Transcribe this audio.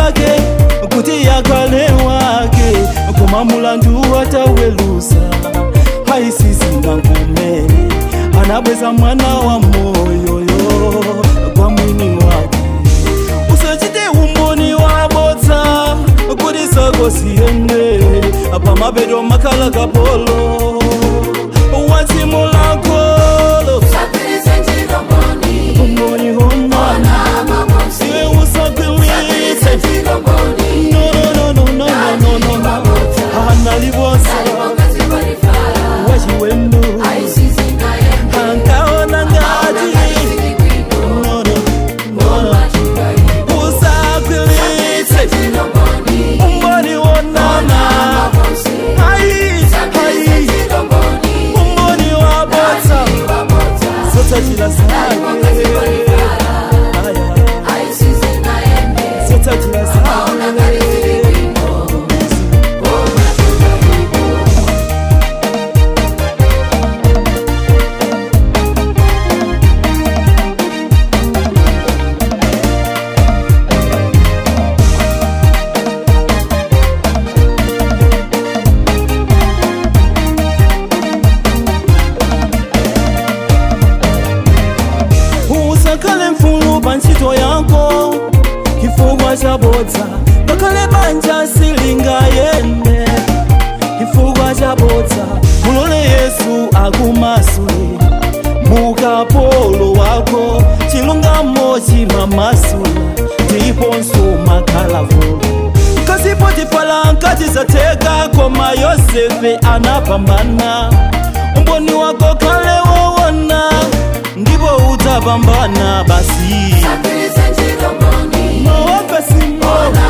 zake kuti yakale wake koma mulandu ataweluza haisizingankume anabweza mwana wa moyoyo kwa mwini wake usachite umboni wabodza kuti sako siyende pamapeto makhala kapolo wachimulakolo umboni hona iwe usagwilise no no no no no no no no analibosa wachiwendo ankaona ngati no no no no usagwilise umboni wonana ai ai umboni wabodza sotsachila zake Aya. sotsachila zake usakale mfulu pa ntchito yako chifukwa chabodza ngakhale banja silingayende chifukwa chabodza mulole yesu akumasule mukapolo wako chilungamo chimamasula ndiponso makhalavulu kasi potifala nkati zateka koma yosefe anapambana umboni wako kale wowona ndipo udzapambana basi mawapesi moyo